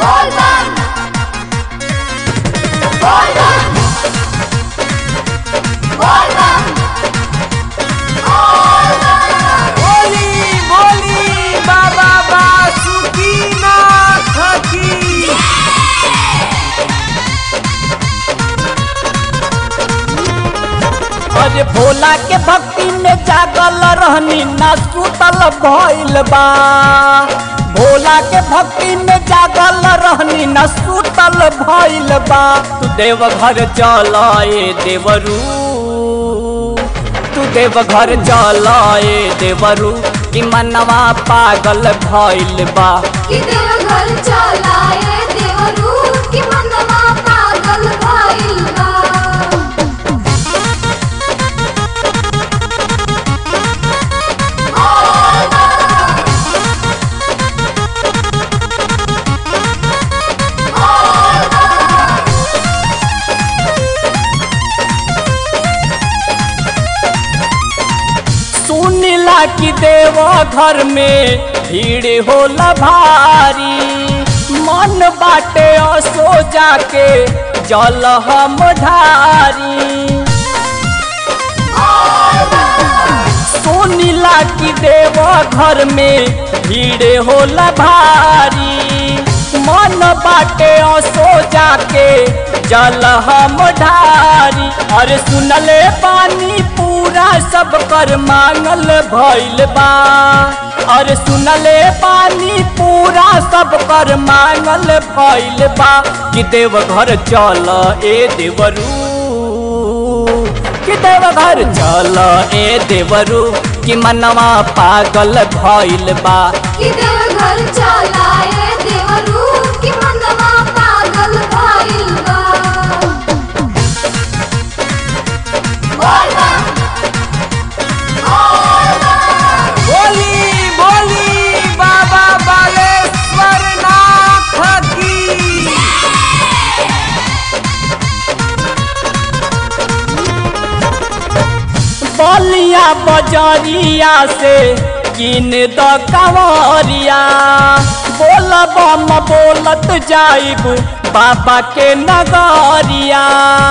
Volvan! Volvan! Volvan! बोली बोली बाबा बासुकी नाथ की अरे भोला के भक्ति में जागल रहनी ना सुतल भइल बा भोला के भक्ति में जागल रहनी ना सुतल भइल बा तू देवघर चल ए देवरू तू देवघर चल ए देवरू कि मनवा पागल भइल बा कि देवघर चलाए देवरू कि मनवा पागल भइल बा सुनिला कि देव घर में भीड़ होला भारी मन बाटे असो जाके जल हम ढारी सुनिला कि देव घर में भीड़ होला भारी मन बाटे असो जाके जल हम ढारी अरे सुनले पानी पूरा सब कर मांगल भइल बा अरे सुनले पानी पूरा सब कर मांगल भइल बा कि देव घर चल ए देवरू कि देवघर चल ए देवरू कि मनवा पागल भइल बा कि देवघर चलाए देवरू कि मनवा पागल भइल बा Volvan! बोली बोली बाबा बालेश्वर नाथ की बलिया बजरिया से किन द कंवरिया बोल बम बोलत जाइब बाबा के नगरिया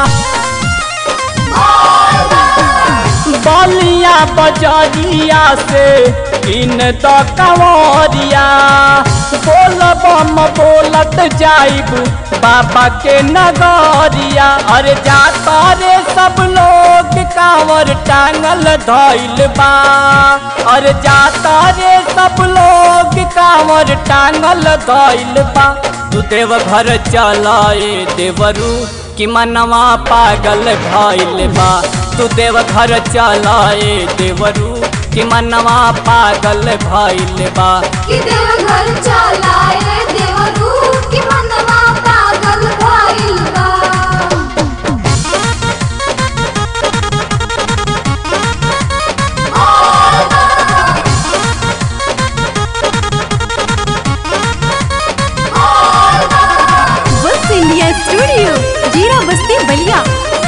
बलिया बजरिया से किन द कंवरिया बोल बम बोलत जाइब बाबा के नगरिया अरे जाता रे सब लोग कांवर टांगल धइल बा अरे जाता रे सब लोग कांवर टांगल धइल बा तू देव घर चलाए देवरू कि मनवा पागल भइल बा तू देव घर चलाए देवरू कि मनवा पागल भइल बा कि देवघर चलाए देवरू कि मनवा पागल भइल बा बस इंडिया स्टूडियो जीरा बस्ती बलिया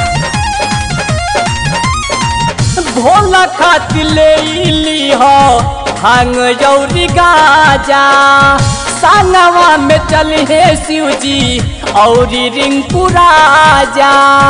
भोला खातिर ले ली हो भांग जौरी गाजा संगवा में चल हे शिव जी औरी रिंकू राजा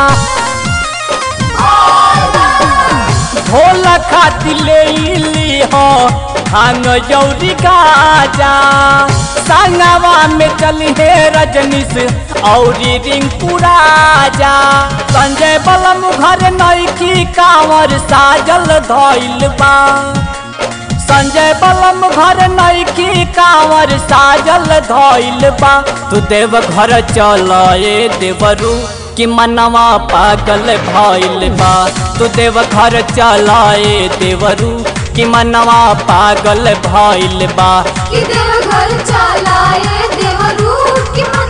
भोला खातिर ले ली हो भांग जौरी गाजा संगवा में चल हे रजनीश औरी रिंकू राजा संजय बलम घर नैकी कांवर साजल धइल बा संजय बलम घर नैकी कांवर साजल धइल बा तू देव घर चल ए देवरू कि मनवा पागल भइल बा तू देव घर चल ए देवरू कि मनवा पागल भइल बा कि देवघर चलाए देवरू कि